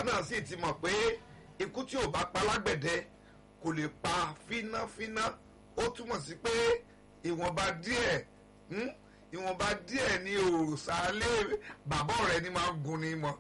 náà sì ti mọ̀ pé ikú tí ò bá pa lágbẹ̀dẹ kò lè pa fínáfíná ó túmọ̀ sí pé ìwọ̀nba díẹ̀ hmm, ìwọ̀nba díẹ̀ ni òòsàlẹ̀ bàbá rẹ̀ ni máa ń gun ni mọ́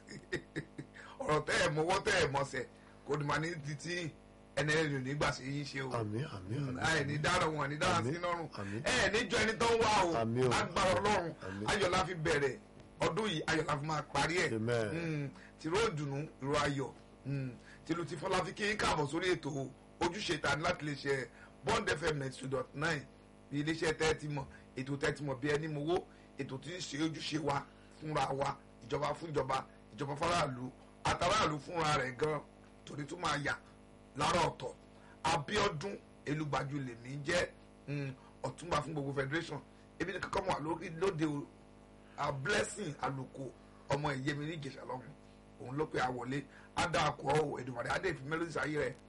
ọ̀rọ̀ tẹ́ ẹ̀ mọ́wọ́ tẹ́ ẹ̀ mọ́sẹ̀ kò ní máa ní títí ẹni ẹni ò ní gbà sí yín ṣe o àmì àmì àmì ẹ ní dára wọn ní dára sí Àmín, lọ́rùn àmín. ẹ níjọ ẹni tó ń wá o Àmín o. agbára ọlọ́run Àmín. ayọ̀ la fi bẹ̀rẹ̀ ọdún yìí ayọ̀ la fi máa parí ẹ̀ Amen. Mm, tìró ìdùnnú ìró ayọ̀ mm, tìlù ti fọlá fi kí n káàbọ̀ sórí ètò ojúṣe ta láti lè ṣe bond fm ninety two dot nine bí iléeṣẹ́ tẹ́tí mọ̀ ètò tẹ́tí mọ̀ bí ẹni mowó ètò tí ń ṣe ojúṣe wa fúnra wa ìjọba fún ìjọba ìjọba faraàlú àtàràlú fúnra rẹ̀ gan torí tó máa yà lára ọ̀tọ̀ Abíọ́dún Elúgbájú lèmi jẹ́ mm, ọ̀túnba fún gbogbo federation ebi ní kankan wà lórí lóde o a blessing àlùkò ọmọ ìyẹmi ní ìjẹsà lọ́hùn òun ló pe àwọlé adàkọ Èdùmàrè adé ìfimẹ́lódì sáyé rẹ̀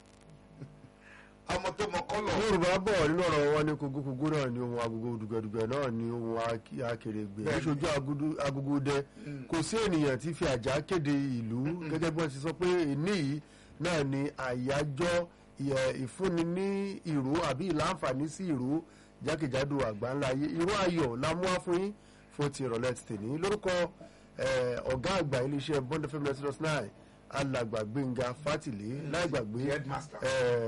ọmọ tó mọ kọ́lọ̀ yorùbá bọ̀ nínú ọ̀rọ̀ wọn ní kogokogo náà ní ohun agogo dùgbẹ̀dùgbẹ̀ náà ní ohun ak- akèrègbè Bẹ́ẹ̀ni. níṣojú agudu- agogo dẹ kò sí ènìyàn tí fi àjà kéde ìlú gẹ́gẹ́ bí wọ́n ti sọ pé èní yìí náà ni àyájọ́ ìyẹ- ìfúnni ní ìró àbí ìlànfààní sí ìró jákèjádò àgbáńlá ayé ìró ayọ̀ la mú wá fún yín fún ti ìrọ̀lẹ́ ti tèmi lórúkọ eh, ọ̀gá àgbà iléeṣẹ́ bond fm ninety dot nine alàgbà gbẹ̀ngà fátìlé láì gbàgbé the headmaster.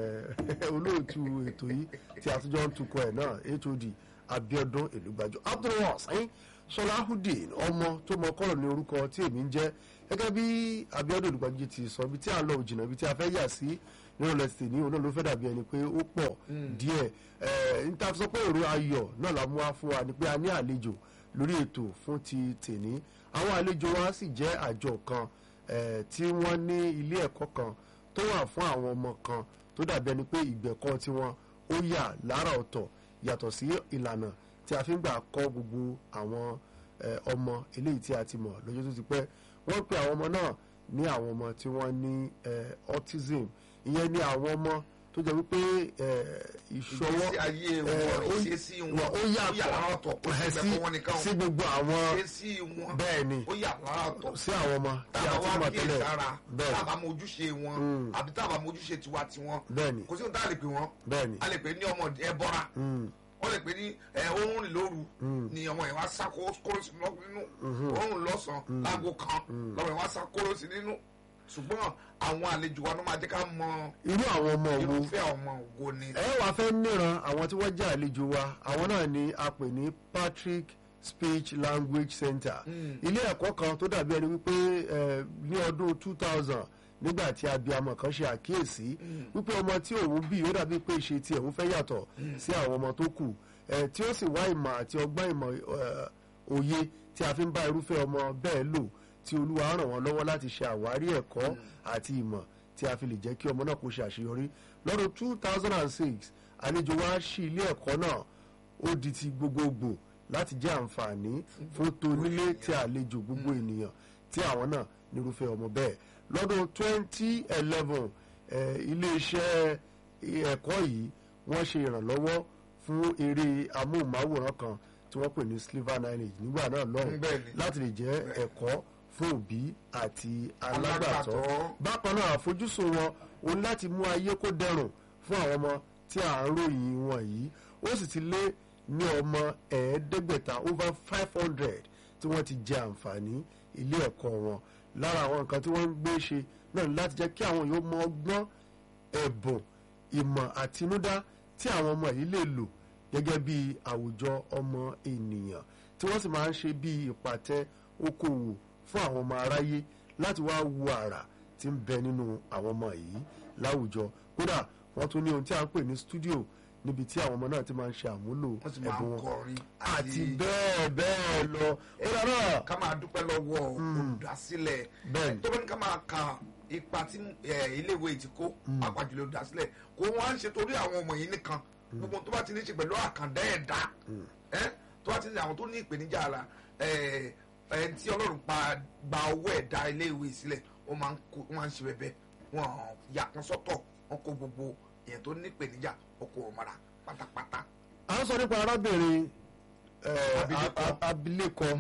eh, olóòtú ètò yìí tí àtúnjọ ń tukọ̀ ẹ̀ náà hod abiodun elugbajo abdulwasain sọláhùdín ọmọ tó mọ kọlọ ní orúkọ tí èmi ń jẹ́ gẹ́gẹ́ bí abiodun elugbajo ti sọ ibi tí à ń lọ òjìnà ibi tí a fẹ́ yà sí nínú lẹsítì ní òun náà ló fẹ́ dàbí ẹni pé ó pọ̀ díẹ̀ ẹ n ta sọ pé èrò ayọ̀ náà la mú wá fún wa ni pé a ní àlejò lórí ètò fún ti tèní àwọn àlejò wa sì jẹ́ àjọ kan eh, tí wọ́n ní ilé ẹ̀kọ́ kan tó wà fún àwọn ọmọ kan tó dàbí ẹni pé ìgbẹ̀kọ́ tiwọn ó yà lára ọ̀tọ̀ yàtọ̀ sí ìlànà tí a fi ń gbà kọ́ gbogbo àwọn eh, ọmọ eléyìí tí a ti mọ̀ lọ́jọ́ tó ti pẹ́ wọ́n pe àwọn ọmọ náà ní àwọn ọmọ tí wọ́n ní eh, autism ìyẹn ní àwọn ọmọ tó jẹ́ wípé eh, ìṣọwọ́ ìgbésí ayé eh, wọn ó- ìṣesí wọn ó ó yà lára yàtọ̀ ọ̀tọ̀ kò eh, sí sí ìgbẹ́kọ̀ wọn nìkan sí gbogbo àwọn ìṣesí wọn bẹ́ẹ̀ ni ó yà lára ọ̀tọ̀ sí àwọn ọmọ tí a tábà ti wá mọ̀ kíyè tẹ́lẹ̀ sára bẹ́ẹ̀ tábà mọ ojúṣe wọn àbí tábà mọ ojúṣe tiwa tiwọn bẹ́ẹ̀ ni kò sí ohun tá a lè pè wọn bẹ́ẹ̀ ni a lè pè ní ọmọ ẹbọra Mm, wọ́n lè pè ní ẹ oorun rìn lóru ni ọmọ yẹn wá sá kó- kóró sí lọ- nínú oorun lọ́sàn-án láago kan lọ́mọ yẹn wá sá kóró sí nínú ṣùgbọ́n àwọn àlejò wa ló máa jẹ́ ká mọ irú àwọn ọmọ wo irúfẹ́ ọmọ wo ni. ẹ wàá fẹ́ níran àwọn tí wọ́n jẹ́ àlejò wa àwọn náà ni a pè ní Patrick Speech Language Center ilé ẹ̀kọ́ kan tó dàbí ẹni wípé eh, ní ọdún two thousand nígbà tí abiyamọ kan ṣe àkíyèsí wípé ọmọ tí òun bí ó dàbí pé ìṣe tí òun fẹ́ yàtọ̀ sí àwọn ọmọ tó kù eh, tí ó sì wá ìmọ̀ àti ọgbọ́n ìmọ̀ eh, òye tí a fi ń bá irúfẹ́ ọmọ bẹ́ẹ̀ lò tí olúwa ràn wọ́n lọ́wọ́ láti ṣe àwárí ẹ̀kọ́ àti ìmọ̀ tí a fi lè jẹ́ kí ọmọ náà kó ṣe àṣeyọrí lọ́dún two thousand and six àlejò wa ṣí ilé ẹ̀kọ́ náà ó di ti gbogbogbò láti jẹ́ àǹfààní fún tonílé tí àlejò gbogbo ènìyàn tí àwọn náà nírúfẹ́ ọmọ bẹ́ẹ̀ lọ́dún twenty eleven iléeṣẹ́ ẹ̀kọ́ yìí wọ́n ṣe ìrànlọ́wọ́ fún eré amóhùnmáwòrán kan tí wọ́n pè ní sliver nine nígbà náà lọ́hùn Bẹ́ẹ̀ ni. láti lè jẹ́ ẹ̀kọ́ fún òbí àti alágbàtọ́ Alágbàtọ́. bákan náà àfojúsùn wọn òun láti mú ayé kó dẹrùn fún àwọn ọmọ tí à ń ròyìn wọn yìí ó sì ti lé ní ọmọ ẹ̀ẹ́dẹ́gbẹ̀ta over five hundred tí wọ́n ti jẹ àǹfààní ilé ẹ̀kọ́ wọn lára àwọn nǹkan tí wọ́n ń gbé ṣe náà ní láti jẹ́ kí àwọn yóò mọ ọgbọ́n ẹ̀bùn ìmọ̀ àtinúdá tí àwọn ọmọ yìí lè lò gẹ́gẹ́ bí àwùjọ ọmọ ènìyàn tí wọ́n sì máa ń ṣe bí ìpàtẹ okòwò fún àwọn ọmọ aráyé láti wá wo àrà tí ń bẹ nínú àwọn ọmọ yìí láwùjọ kódà wọ́n tún ní ohun tí a ń pè ní stúdíò níbi tí àwọn ọmọ náà ti máa ń ṣe àmúlò wọ́n sì máa ẹ̀bùn ń wọn kọrin àti bẹ́ẹ̀ bẹ́ẹ̀ lọ kódà náà ká máa dúpẹ́ lọ́wọ́ olùdásílẹ̀ Bẹ́ẹ̀ ni. tó bá ní ká máa ka ipa tí eh, iléèwé ti kó pàpàjùlọ olùdásílẹ̀ kó wọ́n á ń ṣe torí àwọn ọmọ yìí nìkan gbogbo tó bá ti ní ṣe pẹ̀lú àkàndá ẹ̀dá ẹ́ tó bá ti ní àwọn tó ní ìpèníjà ara ẹ̀ ẹ̀ tí ọlọ́run pa gba owó ẹ̀dá iléèwé sílẹ̀ wọ́n máa ń kó wọ́n máa ń ṣe bẹ́ẹ̀ wọ́n yà kan sọ́tọ̀ wọ́n kó gbogbo èèyàn tó ní ìpèníjà ọkọ̀ ọ̀mọ̀ra pátápátá à ń sọ nípa arábìnrin eh, Abilékọ. a- a- abilékọ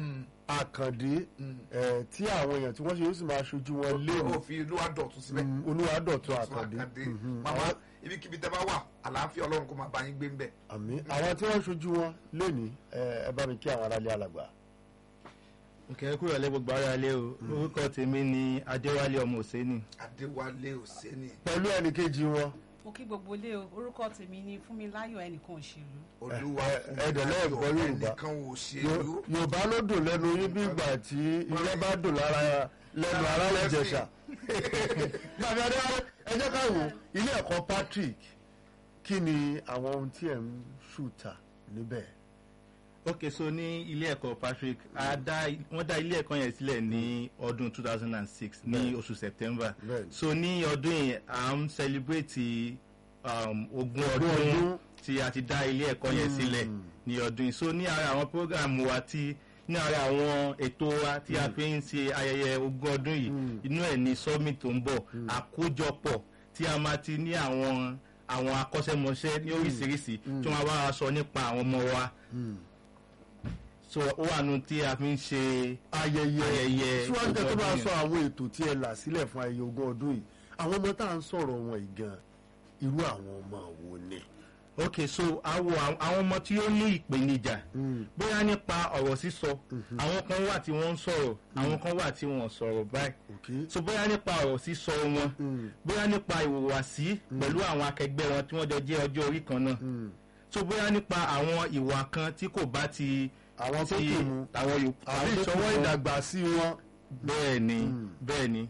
àkàndé eh, tí àwọn èèyàn tí wọ́n ṣe yóò sì máa ṣojú wọn léwu ó fi ìlú àdọ̀tún síbẹ̀ olúwadọ̀tún Àtún àkàndé Àkàndé Mhm. màmá ibikíbi tẹ́ bá wà àlàáfíà ọlọ́run kó máa bá yín gbé ń bẹ̀. àmì àwọn tí wọ́n ṣojú wọn lénìí eh, ẹ bá mi kí àwọn aráalé alàgbà. òkè kúrò lẹ́ gbogbo ara lé o orúkọ tèmi ni adéwálé ọmọ òsénì adéwálé òsénì pẹ̀lú ẹnì kejì wọn mo kí gbogbo ilé o orúkọ tèmi ni fúnmiláyọ̀ ẹnìkan òṣèlú olúwa ẹ- fún ẹ- ẹ̀dẹ̀ náà gbọ́ ayọ̀ Yorùbá. ẹnìkan ò ṣèlú Yo- yorùbá ló dùn lẹ́nu yín bí ìgbà tí ilé bá dùn lára lẹ́nu ara ìjẹ̀ṣà. bàbá adéwálé ẹ jẹ́ ká wò ilé ẹ̀kọ́ patrick kí ni àwọn ohun tí ẹ̀ ń ṣùtà níbẹ̀. ok so ní ilé ẹ̀kọ́ patrick a dá wọ́n dá ilé ẹ̀kọ́ yẹn sílẹ̀ ní ọdún two thousand and six ní oṣù september Bẹ́ẹ̀ni. so ní ọdún yẹn à ń celebrate um, ogún Ogún ọdún ọdún. tí a ti dá ilé ẹ̀kọ́ yẹn sílẹ̀ ní ọdún yìí so ní ara àwọn program wa tí ní ara àwọn ètò wa tí a fi ń ṣe ayẹyẹ ogún ọdún yìí inú ẹ̀ ní summit tó ń bọ̀ àkójọpọ̀ tí a máa ti ní àwọn àwọn akọ́ṣẹ́mọṣẹ́ ní oríṣiríṣi tí wọ́n bá wa sọ nípa àwọn ọmọ wa so ó wà nù tí a fi ń ṣe ayẹyẹ Ayẹyẹ síwájú kẹ́ tó ogún bá ọdún sọ àwọn ètò tí ẹ là sílẹ̀ fún ayẹyẹ ogún ọdún yìí àwọn ọmọ tá à ń sọ̀rọ̀ wọn yìí gan irú àwọn ọmọ wo ni. ok so àwọn àwọn ọmọ tí ó ní ìpèníjà bóyá nípa ọ̀rọ̀ sísọ àwọn kan wà tí wọ́n ń sọ̀rọ̀ àwọn kan wà tí wọ́n ò sọ̀rọ̀ báyìí Okay. so bóyá nípa ọ̀rọ̀ sísọ wọn bóyá nípa ìhùwàsí pẹ̀lú àwọn akẹgbẹ́ wọn tí wọ́n jọ jẹ́ ọjọ́ orí kan náà so bóyá nípa àwọn ìwà kan tí kò bá ti àwọn tó ti kù mu àwọn yòókù àbí àwọn tó kù ìṣọwọ́ wọn. ìdàgbàsí wọn. bẹ́ẹ̀ ni bẹ́ẹ̀ ni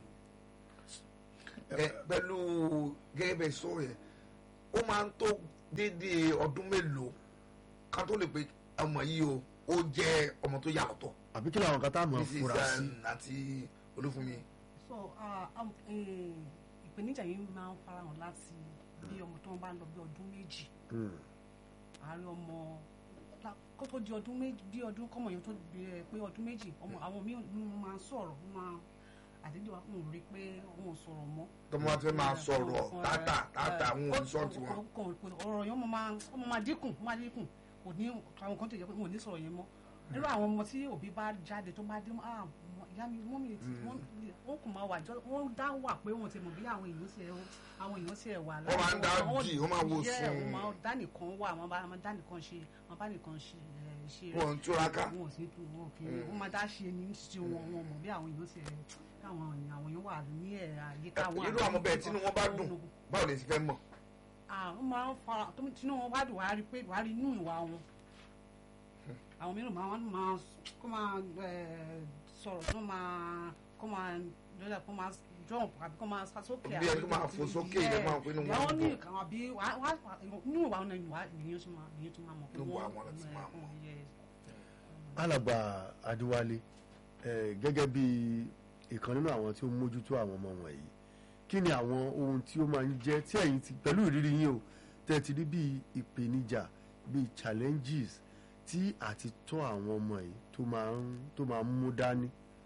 ẹ pẹ̀lú gẹ́gẹ́ bẹ́ẹ̀ sọ yẹn ó máa ń tó déédéé ọdún mélòó ká tó lè pe ọmọ yìí o ó jẹ́ ọmọ tó yà ọ̀tọ̀ àbí kí làwọn kan tá a mọ̀ mrs fura sí. um, àti olúfúnmi so ah, um, eh, ìpèníjà yìí máa ń farahàn láti bí ọmọ tó ń bá ń lọ bí ọdún méjì Mm. àárín ọmọ la- kó tó di ọdún méjì bí ọdún kọ́mọ yẹn tó di ẹ pé ọdún méjì ọmọ àwọn míì ló máa ń sọ̀rọ̀ wọ́n máa àdédé wa kò rí pé wọn ò sọ̀rọ̀ mọ́. tọmọ wa ti fẹ́ máa sọ̀rọ̀ tátà tátà àwọn ò ní sọ̀rọ̀ tiwọn. ọ̀rọ̀ yẹn ọmọ máa ọmọ máa dínkù ọmọ máa dínkù kò ní àwọn kan tó yẹ pé wọn ò ní sọ̀rọ̀ yẹn mọ́ nínú àwọn ọmọ tí òbí bá jáde tó bá dé mọ́ ah mọ- ìyá mi mọ́ mi ti wọ́n wọ́n kò máa wà jọ wọ́n dá wà pé wọ́n ti mọ̀ bí àwọn èèyàn ti ẹ̀ àwọn èèyàn ti ẹ̀ wà Wọ́n máa ń dá jì, wọ́n máa wo yẹ sùn. wọ́n máa dá nìkan wà wọ́n bá wọ́n dá nìkan ṣe wọ́n bá nìkan ṣe ẹ̀ ṣe rẹ̀ wọn ń túraká wọn ò sí tu wọn kì í wọn máa dá ṣe ní ti wọn wọn mọ̀ bí àwọn èèyàn ti ẹ̀ káwọn èèyàn àwọn èèyàn wà ní ẹ̀ àyíká wọn irú àwọn bẹ́ẹ̀ tínú wọn bá dùn báwo lè ṣe fẹ́ mọ̀ àwọn máa ń fara tó tinú wọn wá dùn wá rí pé wá rí inú ìwà wọn àwọn mìíràn máa wọn máa kó máa ẹ, sọ̀rọ̀ tó máa kó máa lọ́dà kó máa jump àbí kó máa sá sókè Bí ẹni kó máa fò sókè, ilẹ̀ máa ń pè ní wọn àwọn ní dùn. ìkàwọn àbí wá- wá- inú ìwà wọn ni ìwà ìyẹn tó máa ìyẹn tó máa mọ̀ pé Inú ìwà wọ́n wọn láti máa mọ̀. yes. alàgbà adéwálé eh, gẹ́gẹ́ bí ìkan nínú àwọn tí ó ń mójútó àwọn ọmọ wọ̀nyí kí ni àwọn ohun tí ó máa ń jẹ́ tí ẹ̀yin ti pẹ̀lú ìrírí yín o tẹ́ ti rí bíi ìpèníjà bíi challenges tí àti tọ́ àwọn ọmọ yìí tó máa ń tó máa ń mú dání.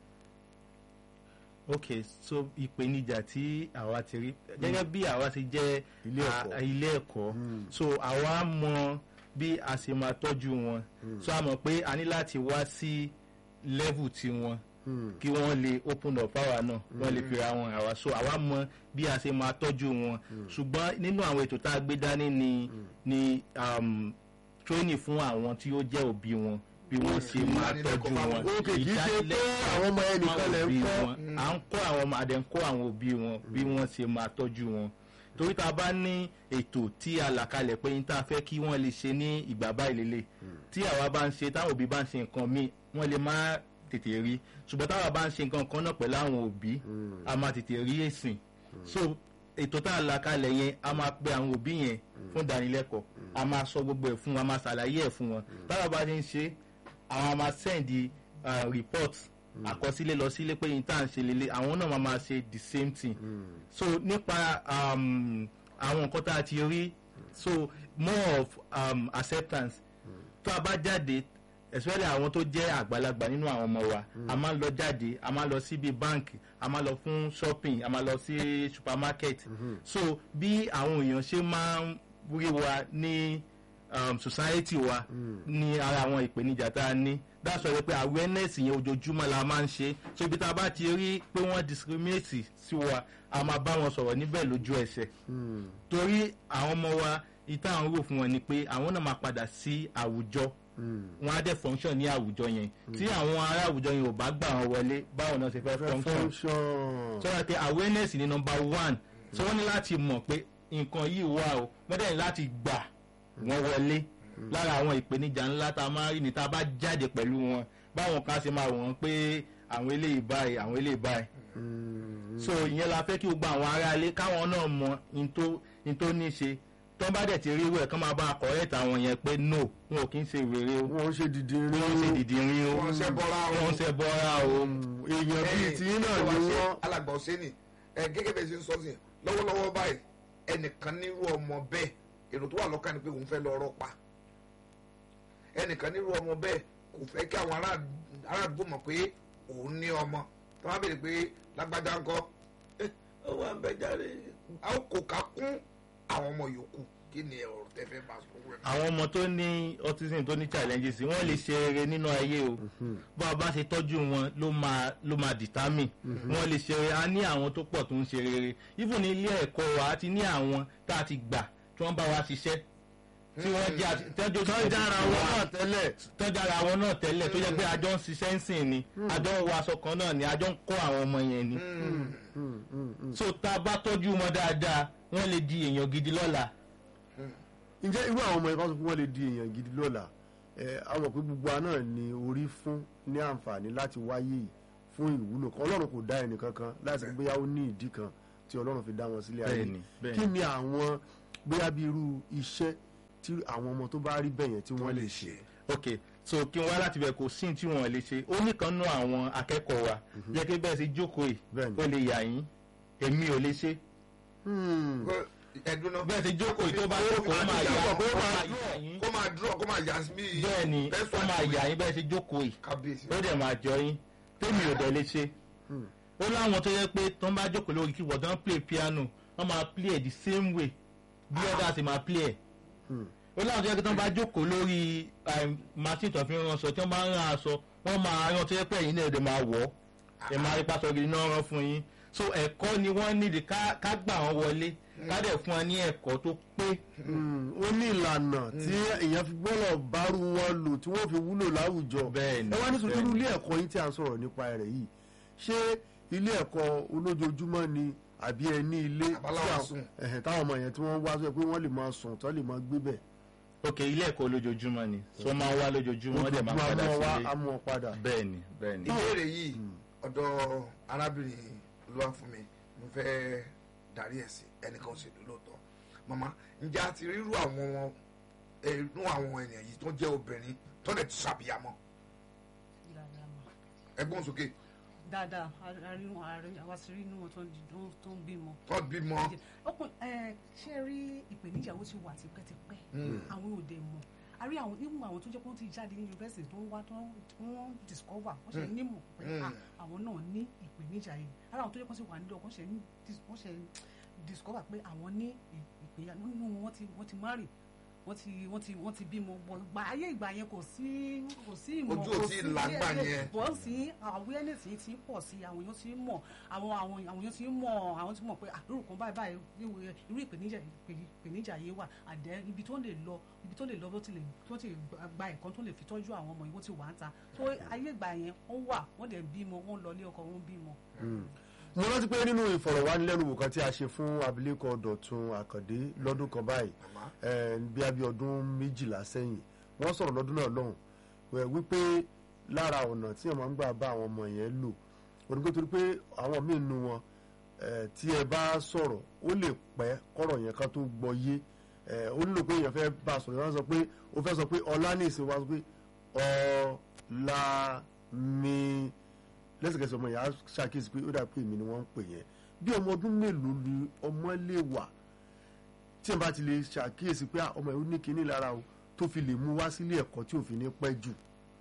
ok so ìpèníjà tí àwa ti rí gẹ́gẹ́ bí àwa ti jẹ́ Ilé ẹ̀kọ́. a- ilé ẹ̀kọ́ so àwa mọ bí a ṣe máa tọ́jú wọn so a mọ̀ pé a ní láti wá sí level tiwọn kí wọ́n lè open up power náà wọ́n lè fira wọn àwa so àwa mọ bí a ṣe máa tọ́jú wọn ṣùgbọ́n nínú àwọn ètò tá a gbé dání ni ni um, training fún àwọn tí ó jẹ́ òbí wọn bí wọ́n ṣe máa tọ́jú wọn ok kì í ṣe pé àwọn ọmọ yẹn nìkan lè ń òbí kọ́ wọn. à ń kọ́ àwọn ọmọ àdẹ̀ ń kọ́ àwọn òbí wọn bí wọ́n ṣe máa tọ́jú wọn torí tá a bá ní ètò tí a là kalẹ̀ pé ní tá a fẹ́ kí wọ́n lè ṣe ní ìgbà báyìí lélẹ̀ tí àwa bá ń ṣe táwọn òbí bá ń ṣe nǹkan míì wọ́n lè má tètè rí ṣùgbọ́n táwa bá ń ṣe nǹkan kan náà pẹ̀lú àwọn òbí a máa tètè rí èsìn so ètò tá a là kalẹ̀ yẹn a máa pe àwọn òbí yẹn fún ìdánilẹ́kọ̀ọ́ a máa sọ gbogbo ẹ̀ fún wọn a máa ṣàlàyé ẹ̀ fún wọn táwa bá ti ń ṣe àwọn a máa sẹ́ndì report àkọsílẹ̀ lọ sílé pé yín tá à ń ṣe lélẹ̀ àwọn náà máa máa ṣe the same thing so nípa um, àwọn nǹkan tá a ti rí so more of um, acceptance tó a bá jáde especially àwọn tó jẹ́ àgbàlagbà nínú àwọn ọmọ wa a máa ń lọ jáde a máa ń lọ síbi báǹkì a máa ń lọ fún shopping a máa ń lọ sí supermarket so bí àwọn èèyàn ṣe máa ń rí wa ní um, society wa ní ara àwọn ìpèníjà tá a ní that's why pé awareness yẹn ojoojúmọ́ la máa ń ṣe so ibi tá a bá ti rí pé wọ́n discriminate sí wa a máa bá wọn sọ̀rọ̀ níbẹ̀ lójú ẹsẹ̀ torí àwọn ọmọ wa ìta àwọn rò fún wọn ni pé àwọn náà máa padà sí àwùjọ wọn á dẹ̀ function ní àwùjọ yẹn tí àwọn ará àwùjọ yẹn ò bá gbà wọn wọlé báwọn náà ṣe fẹ́ function function. so wọ́n pe awareness ni number one so wọ́n ní láti mọ̀ pé nǹkan yìí wà o wọ́n dẹ̀ ní láti gbà wọ́n wọlé lára àwọn ìpèníjà ńlá tá a máa rí ni tá a bá jáde pẹ̀lú wọn báwọn kan ṣe máa wọ̀n pé àwọn eléyìí báyìí àwọn eléyìí báyìí so ìyẹn la fẹ́ kí gbogbo àwọn aráalé káwọn náà mọ in tó in tó ní ṣe tó bá dẹ̀ ti rí wẹ̀ kán máa bá a correct àwọn yẹn pé no wọn ò kí ń ṣe wèrè o wọ́n ṣe dìde rí wọ́n ń ṣe dìdì rin o wọ́n ṣe bọ́ra o. wọ́n ń ṣe bọ́ra o èèyàn bíi tí náà ni wọ́n. alàgbà ọ̀sẹ́ni ẹ gẹ́gẹ́ bẹ́ẹ̀ ṣe ń sọ sí yẹn lọ́wọ́lọ́wọ́ báyìí ẹnìkan nírú ọmọ bẹ́ẹ̀ èrò tó wà lọ́kàn ni pé òun fẹ́ lọ ọ̀rọ̀ pa ẹnìkan nírú ọmọ bẹ́ẹ̀ kò fẹ́ kí àwọn ará ará àdúgbò mọ̀ pé òun ní ọmọ tó bá béèrè pé lágbájá ńkọ́ ẹ ó wà ń bẹ jáde a ó kò ká kún àwọn ọmọ yòókù kí ni ọ̀rọ̀ tẹ́ fẹ́ bá sọ wẹ́n. àwọn ọmọ tó ní autism tó ní challenges wọ́n lè ṣe rere nínú ayé o bá a bá ṣe tọ́jú wọn ló máa ló máa determine wọ́n lè ṣe rere a ní àwọn tó pọ̀ tó ń ṣe rere even ní ilé ẹ̀kọ́ wa a ti ní àwọn tá a ti gbà tí wọ́n bá wa ṣiṣẹ́ tí wọ́n jẹ́ àti- tọ́jú tọ́jà ara wọn náà tẹ́lẹ̀. tọ́jú ara wọn náà tẹ́lẹ̀ tó jẹ́ pé àjọ ń ṣiṣẹ́ ń sìn ni àjọ ń wọ aṣọ kan náà ni àjọ ń kọ́ àwọn ọmọ yẹn ni so tá a bá tọ́jú wọn dáadáa wọ́n lè di èèyàn gidi lọ́la ǹjẹ́ irú àwọn ọmọ yẹn kan sọ pé wọ́n lè di èèyàn gidi lọ́la ẹ̀ àwọn pé gbogbo wa náà ni orí fún ní àǹfààní láti wáyé yìí fún ìwúlò kan ọlọ́run kò dá ẹnì kankan láti bóyá ó ní ìdí kan tí ọlọ́run fi dá wọn sílé ayé Bẹ́ẹ̀ni, bẹ́ẹ̀ni. kí ni àwọn bóyá bí irú iṣẹ́ tí àwọn ọmọ tó bá rí bẹ̀yẹn tí wọ́n lè ṣe. ok so kí n wá láti bẹ̀ kò sí tí wọ́n lè ṣe ó nìkan nú àwọn akẹ́kọ̀ọ́ wa jẹ́ kí bẹ́ẹ̀ sì jókòó yìí Bẹ́ẹ̀ni. ó lè yà yín èmi ò lè ṣe Hmm. ẹdun náà bẹ́ẹ̀ sì jókòó yìí tó bá jókòó ó máa yà ó máa yà yín kó máa dúró kó máa yà sí bí bẹ́ẹ̀ ni ó máa yà yín bẹ́ẹ̀ sì jókòó yìí kábíyèsí. ó dẹ̀ máa jọ yín tèmi ò dẹ̀ lè ṣe ó láwọn tó yẹ pé tó ń bá jókòó lórí keyboard tó ń play piano wọ́n máa play ẹ̀ the same way bí ọ̀dà sì máa play ẹ̀ ó láwọn tó yẹ pé tó ń bá jókòó lórí um, machine tó fi ń ránṣọ tí wọ́n bá ń rán aṣọ wọ́n máa rán tó yẹ pé ẹ̀yin náà ẹ̀dẹ̀ máa wọ̀ ọ́ ẹ̀ máa rí pásọ gidi náà rán fún yín so ẹ̀kọ́ ni wọ́n nídìí ká ká gbà wọ́n wọlé ká dẹ̀ fún wọn ní ẹ̀kọ́ tó pé Hmm. ó ní ìlànà tí èèyàn fi gbọ́dọ̀ bárú wọn lò tí wọ́n fi wúlò láwùjọ. Bẹ́ẹ̀ni, ẹ wá nítorí bẹ́ẹ̀ni. irú ilé ẹ̀kọ́ yín tí a ń sọ̀rọ̀ nípa rẹ̀ yìí ṣé ilé ẹ̀kọ́ olójoojúmọ́ ni àbí ẹ ní ilé tí Àbáláwa àwọn- sùn. ẹ̀hẹ̀, táwọn ọmọ yẹn tí wọ́n wá sọ pé wọ́n lè máa sùn tó lè máa gbé bẹ̀. ok ilé ẹ̀kọ́ lójoojúmọ́ ni so wọ́n máa ń wá lójoojúmọ́ wọ́n dẹ̀ máa ń padà Ojoojúmọ́ á sílé mú wọn padà. bẹ́ẹ̀ni bẹ́ẹ̀ni. ìbéèrè yìí ọ̀dọ̀ arábìnrin olúwa fún mi mo fẹ́ darí ẹ̀ sí ẹnìkan ṣèlú lóòótọ́ màmá ǹjẹ́ a ti rírú àwọn wọn inú àwọn ènìyàn yìí tó jẹ́ obìnrin tó lè ti ṣàbíyamọ́ dáadáa mà. ẹgbọ́n sókè dáadáa àárín àárín àwa sì rí inú wọn tó ń di- tó ń- tó ń bímọ. tó bímọ ọkùn ẹ ṣe rí ìpèníjà ó ti wà tipẹ́tipẹ́ àwọn òde mọ̀ a rí àwọn nínú àwọn tó jẹ́ pé wọ́n ti jáde ní yunifásitì tó ń wá tó ń wọ́n discover wọ́n ṣe nímọ̀ pé Mm. ah, àwọn náà ní ìpèníjà yìí ara àwọn tó jẹ́ pé wọ́n ti wà nílé ọkọ̀ ṣe ń dis- wọ́n ṣe discover pé àwọn ní ì- ìpèníjà nínú wọn ti wọ́n ti marry wọ́n ti wọ́n ti wọ́n ti bímọ bọ̀ gba ayé ìgbà yẹn kò sí kò sí ìmọ̀ Ojú ò kò tí ì sí là ńgbà ilé- yẹn. bọ́ sí awareness yìí ti ń pọ̀ sí àwọn èèyàn ti ń mọ̀ àwọn àwọn àwọn èèyàn ti ń mọ̀ àwọn ti mọ̀ pé àdúrò kan báyìí báyìí irú irú ìpèníjà ìpè- ìpèníjà yìí wà àdẹ ibi tó lè lọ ibi tó lè lọ tó ti lè tó ti gba ẹ̀kọ́ tó lè fi tọ́jú àwọn ọmọ yìí wọ́n ti wà ń ta tó ayé ìgbà yẹn ó wà wọ́n dẹ̀ bímọ wọ́n lọ ilé ọkọ wọ́n bímọ. mo rántí pé nínú ìfọ̀rọ̀wánilẹ́nuwò kan tí a ṣe fún abilékọ dọ̀tun àkàndé lọ́dún kan báyìí Màmá. eh, bí a bí ọdún méjìlá sẹ́yìn wọ́n sọ̀rọ̀ lọ́dún náà lọ́hùn wẹ̀ wípé lára ọ̀nà tí wọ́n máa ń gbà bá àwọn ọmọ yẹn lò onígbó torí pé àwọn míì nu wọn eh, tí ẹ bá sọ̀rọ̀ ó lè pẹ́ kọ́rọ̀ yẹn ká tó gbọ́ yé eh, ó nílò pé èèyàn fẹ́ bá a sọ̀rọ̀ yẹn wọ́n sọ pé ó fẹ́ sọ pé ọlá ní ìsìn wa sọ pé ọlá mi lẹ́sẹ̀kẹsẹ̀ ọmọ yẹn á ṣàkíyèsí pé ó dà pé èmi ni wọ́n ń pè yẹn bí ọmọ ọdún mélòó ni ọmọ lè wà tí ẹ bá ti lè ṣàkíyèsí pé ah, ọmọ yẹn ó ní kinní lára o tó fi lè mú wá sílé ẹ̀kọ́ tí òfin ní pẹ́ jù.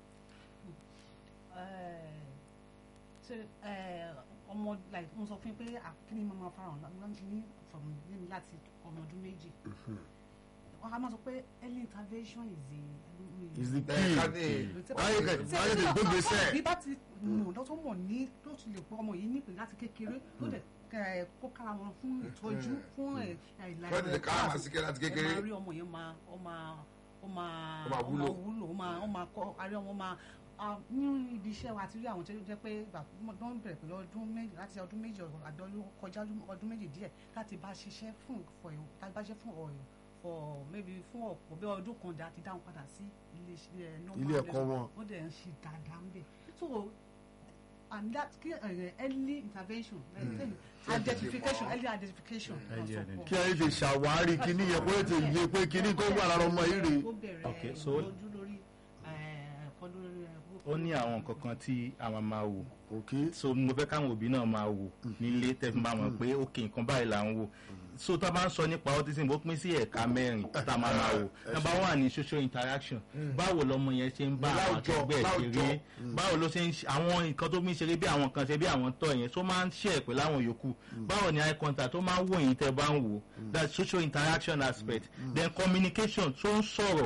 ṣe ọmọ like mo sọ fún yín pé àkíní máa ma farahàn lá- ní from ní láti ọmọ ọdún méjì a máa sọ pé early intervention is the is the Ẹ, key ká ní- báyìí kẹ báyìí kẹ gbégbé sẹ bí bá ti mọ̀ lọ́tọ́ mọ̀ ní ló ti lè pọ̀ ọmọ yìí nípe láti kékeré ló dẹ̀ kẹ- kó kára wọn fún ìtọ́jú fún ẹ̀ ìlànà Fẹ́ẹ́ tètè ká àmà sí kẹ́ láti kékeré. ẹ máa rí ọmọ yẹn máa ó máa ó máa Ó máa wúlò. wúlò ó máa ó máa kọ́ àrí ọmọ máa ah, ní ibi iṣẹ́ wa ti rí àwọn tó jẹ́ pé ìgbà tó ń bẹ̀rẹ̀ pẹ̀lú ọdún méjì láti ọdún méjì àbí ọdún kọjá ọdún méjì díẹ̀ láti bá ṣiṣẹ́ fún for láti bá ṣiṣẹ́ fún ọ̀yọ́ for maybe fún ọ̀pọ̀ bí ọdún kan dá ti dáhùn padà sí ilé iṣẹ́ normal Ilé ẹ̀kọ́ wọn. wọ́n dẹ̀ ń ṣe dáadáa ń bẹ̀ so and that kí uh, early intervention uh, identification early identification Early náà sọ kí ẹ lè ṣàwárí kíní yẹn kó lè yé pé kíní tó wà lára ọmọ yìí rèé ó bẹ̀rẹ̀ Okay, so- lójú lórí ẹ̀kọ́ lórí ó ní àwọn nǹkan kan tí àwọn máa wò ok so mo fẹ́ káwọn òbí náà máa wò nílé tẹ́fí máa mọ̀ pé ok nǹkan báyìí là ń wò so tá a bá ń sọ nípa autism ó pín sí ẹ̀ka mẹ́rin tá a máa máa wò number one ni social interaction báwo lọmọ yẹn ṣe ń bá àwọn Láwùjọ, akẹgbẹ́ ẹ̀ láwùjọ. ṣeré báwo ló ṣe ń ṣe àwọn nǹkan tó fi ń ṣeré bí àwọn kan ṣe bí àwọn tọ́ yẹn tó máa ń ṣe ẹ̀ pẹ̀lú àwọn yòókù báwo ni eye contact tó máa ń wò yín tẹ́ bá ń wò that's social interaction aspect then communication tó ń sọ̀rọ̀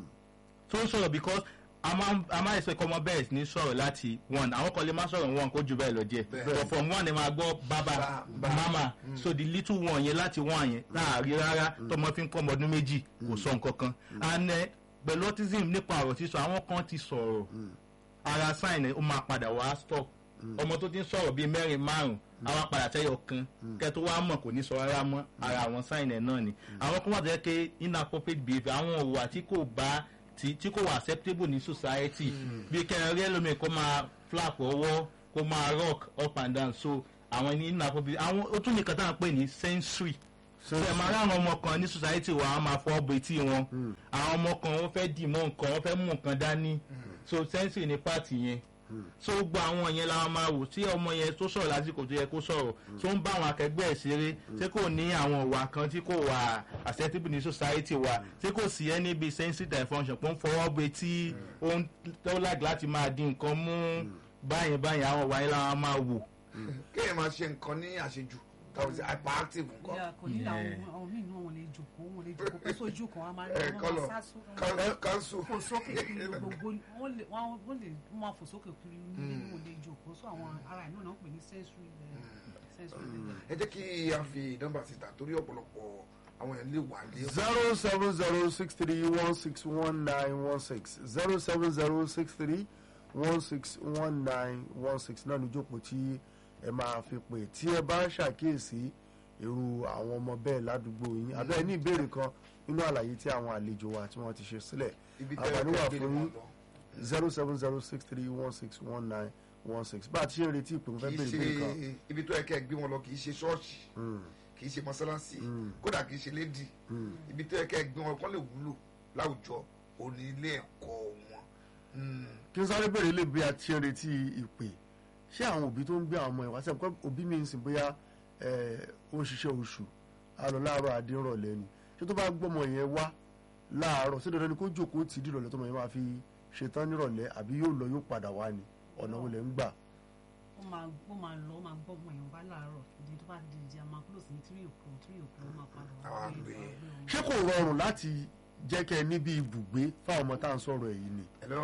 tó ń sọ̀rọ̀ because a máa ń- a máa ń expect ọmọ bẹ́ẹ̀ ní sọ̀rọ̀ láti one àwọn kan lè má sọ̀rọ̀ one kó ju bẹ́ẹ̀ lọ díẹ̀ Bẹ́ẹ̀. but from one ẹ máa gbọ́ bàbá Ba- ba. mama so the little one yẹn láti one yẹn láàrin rárá tọmọ fi ń kọ́ ọmọ ọdún méjì kò sọ nǹkan kan and eh, pẹ̀lú autism nípa ọ̀rọ̀ sísọ àwọn kan ti sọ̀rọ̀ ara sign ẹ̀ ó máa padà wá stop ọmọ tó ti ń sọ̀rọ̀ bíi mẹ́rin márùn àwa padà tẹ́yọ̀ kan kẹ́ tó wá mọ̀ kò ní sọ rárá mọ́ ara àwọn sign ẹ̀ náà ni àwọn kan wà tó yẹ pé inappropriate behaviour àwọn òwà tí kò bá tí tí kò wà acceptable ní society bí kẹrin rí ẹlòmíì kó máa flap ọwọ́ kó máa rock up and down so àwọn ní inappropriate àwọn ó tún nìkan tá à ń pè ní sensory ṣe máa ráwọn ọmọ kan ní society wa wọn máa fọ́ bo etí wọn àwọn ọmọ kan wọ́n fẹ́ dì mọ́ nǹkan wọ́n fẹ́ mú nǹkan dání so sensory ní pààtì yẹn so gbogbo àwọn yẹn la máa wò tí ọmọ yẹn tó sọ̀rọ̀ lásìkò tó yẹ kó sọ̀rọ̀ tó ń bá àwọn akẹgbẹ́ ẹ̀ ṣeré tí kò ní àwọn ìwà kan tí kò wà acceptable ní society wa tí kò sí ẹni bíi sensory dysfunction pé ó ń fọwọ́ bo etí ó ń tó láti láti máa di nǹkan mú báyìí báyìí àwọn ìwà yẹn la máa wò kéèyàn máa ṣe nǹkan ní àṣejù táwọn ṣe hyperactive nǹkan Yeah, kò ní àwọn Yeah. àwọn míì náà wọn lè jòkó wọn lè jòkó pé sójú kan wọn máa rí ẹ wọn kọlọ máa sá só- kanṣu fò sókè kiri gbogbo wọn lè wọn wọn lè wọn máa fò sókè kiri nílé ní wọn lè jòkó sọ àwọn ara ìnáwó náà ń pè ní sensory eh, sensory ẹ jẹ́ kí a fi nọ́mbà síta torí ọ̀pọ̀lọpọ̀ àwọn èèyàn lè wà ní. zero seven zero six three one six one nine one six zero seven zero six three one six one nine one six náà níjókòó tí ẹ máa fi pè tí ẹ bá ń ṣàkíyèsí irú àwọn ọmọ bẹ́ẹ̀ ládùúgbò yín abẹ́ ẹ ní ìbéèrè kan nínú àlàyé tí àwọn àlejò wa tí wọ́n ti ṣe sílẹ̀ ibi tẹ́ ẹ àǹfààní wà gbé fún wọn yín lọ. zero seven zero six three one six one nine one six bá a ti ṣe ń retí ìpè mo fẹ́ kì í béèrè béèrè kan ṣe ibi tó yẹ kẹ́ ẹ gbé wọn lọ kì í ṣe ṣọ́ọ̀ṣì Mm, kì í ṣe mọ́sálásí Mm. kódà kì í ṣe lédì mm. ibi tó yẹ kẹ́ ẹ gbé wọn kọ́ lè wúlò láwùjọ òní ilé ẹ̀kọ́ wọn. Mm. kí n sáré bèrè lè bí a ti ń retí ìpè ṣé àwọn òbí tó ń gbé àwọn ọmọ ìwà sẹ́yìn pé òbí mi ń sìn bóyá ẹ̀, ó ń ṣiṣẹ́ oṣù á lọ láàárọ̀ àdínrọ̀lẹ́ ni ṣé tó bá gbọ́mọ yẹn wá láàárọ̀ ṣé dandan ni kó jókòó tì í dìrọ̀lẹ́ tó mọ̀ yẹn máa fi ṣetán nírọ̀lẹ́ àbí yóò lọ yóò padà wá ni ọ̀nà wo lẹ̀ ń gbà. ó máa ó máa lọ ó máa gbọ́ ọmọ yẹn wá láàárọ̀ ìdí tó bá di ìdí a máa close ní three o'clock three o'clock ó máa padà wá Àwa gbé- gbé. wá gbé ọmọ. ṣé kò rọrùn láti jẹ́ kẹ́ ẹ níbi ibùgbé fáwọn ọmọ tá à ń sọ̀rọ̀ èyí ni. Hello?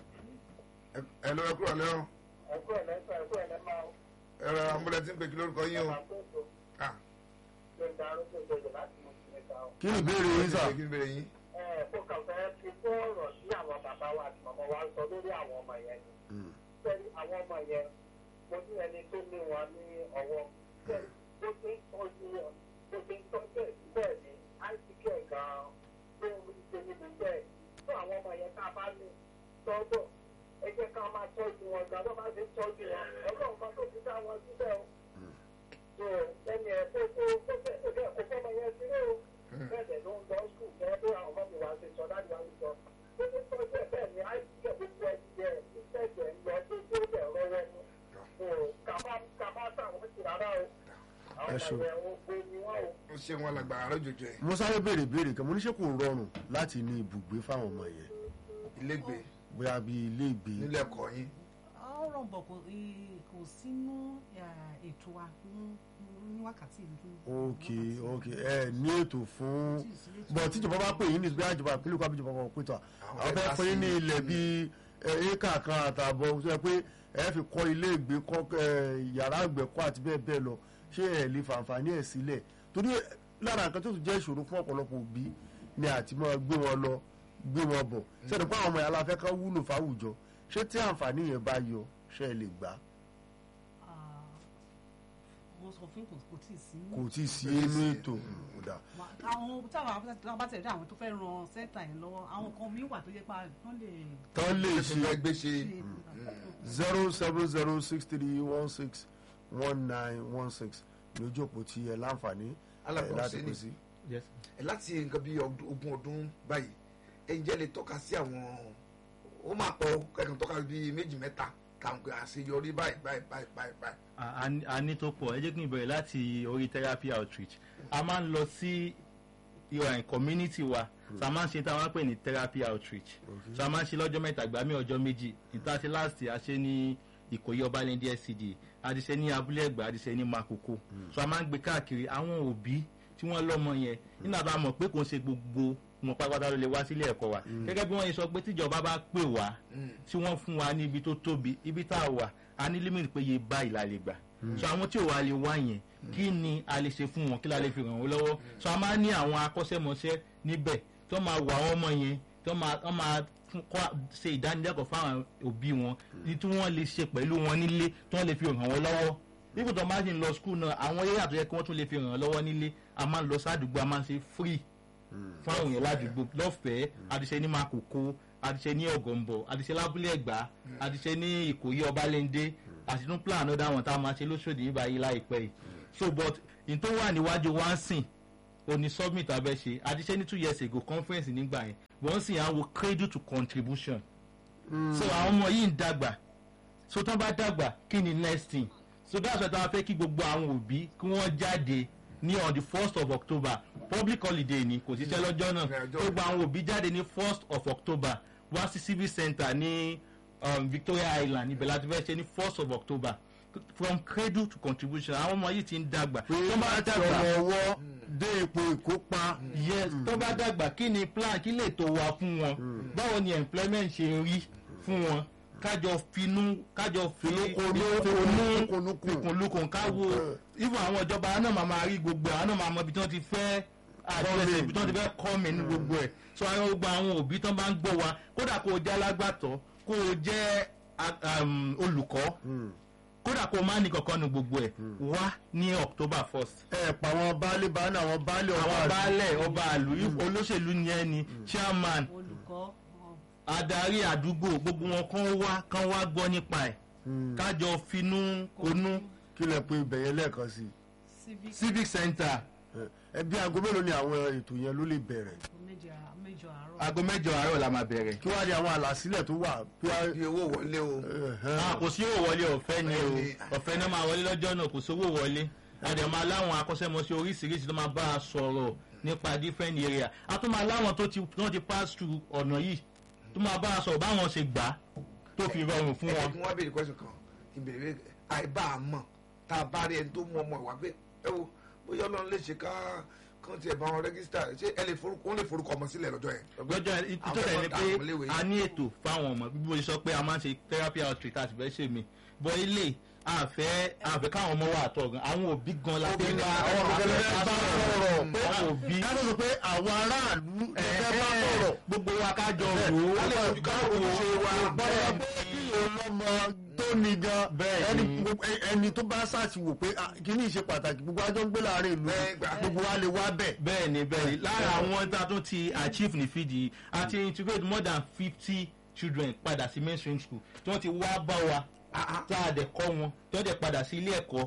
Ẹ- hello ẹ kúrò lẹ́wọ̀n ẹkú ẹ̀ lẹ́sọ̀ ẹkú ẹ̀ lẹ́mọ̀ ọ́ ẹ rọra amúlẹ̀ tí ń pè kí lórúkọ yín o. àkóso Ah, ló ń darú tó gbọdọ̀ láti mọ̀ sí mẹ́ta ọ́. kí ni ìbéèrè yín sà. kí ni ìbéèrè yín? ẹ kó kàn fẹ́ fi kó ọ̀rọ̀ sí àwọn bàbá wa àti màmá wa sọ lórí àwọn ọmọ yẹn ni. Mm. sẹ́ni àwọn ọmọ yẹn mo ní ẹni tó ní wọn ní ọwọ́ sẹ́ni bó ti ń tọ́jú wọn bó ti ń tọ́jú ẹ̀ síbẹ̀ ní àìsíkẹ́ gan-an tó ń rí ṣe níbi bẹ́ẹ̀ tó àwọn ọmọ yẹn tá a bá ní tọ́jọ́ ẹ jẹ́ ká máa tọ́jú wọn gan-an tó bá ti ń tọ́jú wọn ọlọ́run kan tó fi dá wọn síbẹ̀ o so lẹ́ni ẹ̀ tó tó tó fẹ́ tó fẹ́ kó fọ́mọ yẹn sílé o bẹ́ẹ̀ dẹ̀ ló ń lọ skul bẹ́ẹ̀ bí àwọn ọmọ mi wá ṣe sọ láti wá ṣe sọ tó tó tọ́jú ẹ̀ bẹ́ẹ̀ ni àìsíkẹ́ gbogbo ẹ̀ ti ẹ̀ ìṣẹ̀jẹ̀ ń lọ tó tó bẹ̀ rọ́wọ́ mu so kàbá kàbá táwọn ti rárá o àwọn Ẹ ṣeun. ọmọ yẹn ń gbé ni wọ́n o. ó ṣe wọn lágbára lójoojó ẹ mo sáré béèrè béèrè kan mo ní ṣé kò rọrùn láti ní ibùgbé fáwọn ọmọ yẹn ilégbè bóyá bíi ilé ìgbé nílé ẹ̀kọ́ yín. ó rọ̀ bọ̀ kò ì- kò kò sínú eh, ètò wa ní- ní wákàtí ìlú. ok ok ẹ ní ètò fún Tí ì sí ètò. bọ̀ tíjọba bá pè yín ní ìgbéyàwó ìjọba ìpínlẹ̀ Kwara ìjọba kan pé tọ̀ Àwọn àwọn fẹ́ fẹ́ fún yín ní dá sí- ilẹ̀ bíi ẹ, éékà kan àtààbọ̀ tó yẹ pé ẹ fi kọ́ ilé ìgbé kọ́ ẹ, yàrá àgbẹ̀kọ́ àti bẹ́ẹ̀ bẹ́ẹ̀ lọ ṣé ẹ lè fàǹfààní ẹ̀ sílẹ̀ torí lára nǹkan tó tún jẹ́ ìṣòro fún ọ̀pọ̀lọpọ̀ òbí ni àti máa gbé wọn lọ gbé wọn bọ̀ sẹ́ni pé àwọn ọmọ yàrá fẹ́ ká wúlò fáwùjọ ṣé tí àǹfààní yẹn bá yọ ṣé ẹ lè gbà á? Ah, mo sọ fún kò kò tí ì sí. kò tí ì sí inú ètò kódà Ma- àwọn táwọn bá tẹ̀lé àwọn tó fẹ́ ran sẹ́ńtà yẹn lọ́wọ́ àwọn kan mi wà tó yẹ pa wọ́n lè tán lè ṣe ṣe fẹ́ gbé ṣe ṣe. zero seven zero six three one six one nine one six lójú òpó tí ẹ láǹfààní ẹ Alàgbà láti Hussaini. pè sí. Yes. ẹ láti nǹkan bíi ọdún- ogún ọdún báyìí ẹ ǹjẹ́ lè tọ́ka sí àwọn ó máa pọ̀ kẹ́kàn tọ́ka bíi méjì mẹ́ta táwọn pé àṣeyọrí báyìí báyìí báyìí báyìí báyìí. a a ní- a ní tó pọ̀ ẹ jẹ́ kí n bẹ̀rẹ̀ láti orí therapy outreach a máa ń lọ sí ìwà community wa so a máa ń ṣe tí a máa ń pè ní therapy outreach so a máa ń ṣe lọ́jọ́ mẹ́ta gbà mí ọjọ́ méjì ìta ṣe last year a ṣe ní ìkòyí ọbalẹ́ndí SCD a ti ṣe ní abúlé ẹ̀gbá a ti ṣe ní makoko so a máa ń gbé káàkiri àwọn òbí tí wọ́n lọ́mọ yẹn nínú àbá mọ̀ pé kò ń ṣe gbogbo wọn pátápátá ló lè wá sílé ẹ̀kọ́ wa gẹ́gẹ́ bí wọ́n yẹ sọ pé tíjọba bá pè wá tí wọ́n fún wa ní ibi tó tóbi ibi tá a wà a ní límìtì pé iye báyìí la lè gbà so àwọn tí ò wá lè wá yẹn kí ni a lè ṣe fún wọn kí la lè fi ràn wọ́n lọ́wọ́ so a máa ní àwọn akọ́ṣẹ́mọṣẹ́ níbẹ̀ tó máa wà wọ́n ọmọ yẹn tó máa tó máa fún- kọ́ ṣe ìdánilẹ́kọ̀ọ́ fáwọn òbí wọn ní tí wọ́n lè ṣe pẹ̀lú wọn nílé tí wọ́n lè fi ràn wọ́n lọ́wọ́ nígbà tó máa ń lọ skul náà àwọn eré àtúnyẹ kí wọ́n tún lè fi ràn wọ́n lọ́wọ́ nílé a máa ń lọ sádùúgbò a máa ń ṣe free fáwọn èèyàn ládùúgbò lọ́fẹ̀ẹ́ àdìṣe ní makoko àdìṣe ní ọ̀gọ̀ǹbọ̀ àdìṣe lábúlé ẹ̀gbá àdìṣe ní ìkòyí ọbalẹ́ndé àti tún plan ọ̀dà wọn tá a máa ṣe lóṣòdì yìí báyìí láìpẹ́ yìí so but n tó wà níwájú wá ń sìn òní summit abẹ́ ṣe àdìṣe ní two years ago conference nígbà yẹn wọ́n sì á wo cradle to contribution so àwọn ọmọ yìí ń dàgbà so tán bá dàgbà kí ni next thing so that's why táwọn fẹ́ kí gbogbo àwọn òbí kí wọ́n jáde ní on the first of october public holiday ni kò síṣẹ́ lọ́jọ́ náà Ní ọjọ́ gbogbo àwọn òbí jáde ní first of october wá sí civic center ní um, victoria island ibẹ̀ láti fẹ́ ṣe ní first of october from cradle to contribution àwọn ọmọ yìí ti ń dàgbà pé tó bá láti dàgbà ọmọ ọwọ́ dé ipò ìkópa yes tó bá dàgbà kí ni plan kí lè tó wa fún wọn báwo ni employment ṣe rí fún wọn kájọ finú kájọ fi Finúkonú- finúkonúkùn. ìkùnlùkùn káwo even àwọn ìjọba náà máa máa rí gbogbo ẹ̀ àwọn náà máa mọ ibi tí wọ́n ti fẹ́ àdírẹ́sì ibi tí wọ́n ti fẹ́ kọ́ mi ní gbogbo ẹ̀ so àwọn gbogbo àwọn òbí tó bá ń gbọ́ wa kódà kó o jẹ́ alágbàtọ́ kó o jẹ́ a- um, olùkọ́ kódà kó o má ní kankan ní gbogbo ẹ̀ wá ní october first ẹ pa àwọn baálé baálé àwọn baálé ọba àwọn àti- baálẹ̀ ọba àlù olóṣèlú ni ẹ ni chairman olùkọ́ ọ, adarí àdúgbò gbogbo wọn kàn wá kàn wá gbọ́ nípa ẹ̀ kájọ finú konú kí lẹ pé ibẹ̀ yẹn lẹ́ẹ̀kan sí civic civic center ẹ bí aago mélòó ni àwọn ètò yẹn ló lè bẹ̀rẹ̀ méjì à- mẹ́jọ àárọ̀. aago mẹ́jọ àárọ̀ la máa bẹ̀rẹ̀. kí wàá di àwọn àlàsílẹ̀ tó wà bí wàá bí owó wọlé o ẹ̀hẹ́n. Ah, kò sí owó wọlé ọ̀fẹ́ ni o Bẹ́ẹ̀ni. ọ̀fẹ́ náà máa wọlé lọ́jọ́ náà kò sówó wọlé àdè máa láwọn akọ́ṣẹ́mọṣẹ́ oríṣiríṣi tó máa bá a sọ̀rọ̀ nípa different area a tún máa láwọn tó ti tó ti pass through ọ̀nà yìí tó máa bá a sọ̀rọ̀ báwọn ṣe gbà á tó fi rọrùn fún ẹ wọn. kí wọ́n béèrè question kan kí n béèrè àìbá a mọ̀ tá a bá rí ẹni tó mú ọmọ ìwà pé ẹ wo bóyá ọlọ́run lè ṣe ká kán tiẹ̀ bá wọn rẹ́gísítà ṣé ẹ lè forúkọ wọ́n lè forúkọ ọmọ sílẹ̀ lọ́jọ́ yẹn. lọ́jọ́ ìtọ́jà Àwọn ni tó pé dà wọ́n léwe. a ní ètò fáwọn ọmọ bí mo ṣe sọ pé a máa ń ṣe therapy outreach àti fẹ́ ṣe mí bọ́ ilé àfẹ́ àfẹ́ káwọn ọmọ wà tọ̀ gan àwọn òbí gan la Òbí fẹ́ ni bá àwọn àwọn òbí òbí ni bá bá sọ̀rọ̀ pé àwọn òbí ká ló sọ pé àwọn aráàlú ẹ fẹ́ bá sọ̀rọ̀ gbogbo wa ká jọ rò ó wọ́n lè fojú ká ojúṣe wa bọ́lá pé kí ọlọ́mọ tó ní gan Bẹ́ẹ̀ ẹni ni. gbogbo- ẹ- ẹni tó bá ṣàṣìwò pé ah, kíní ìṣe pàtàkì gbogbo ajọ́ ń gbé láàrin ìlú Bẹ́ẹ̀ gbà. gbogbo wa lè wá bẹ̀. bẹ́ẹ̀ ni bẹ́ẹ̀ ni lára àwọn tá a tún ti achieve ní fìdí a ti integrate more than fifty children padà sí mainstream school tí wọ́n ti wá bá wa tá a dẹ̀ kọ́ wọn tí wọ́n dẹ̀ padà sí ilé ẹ̀kọ́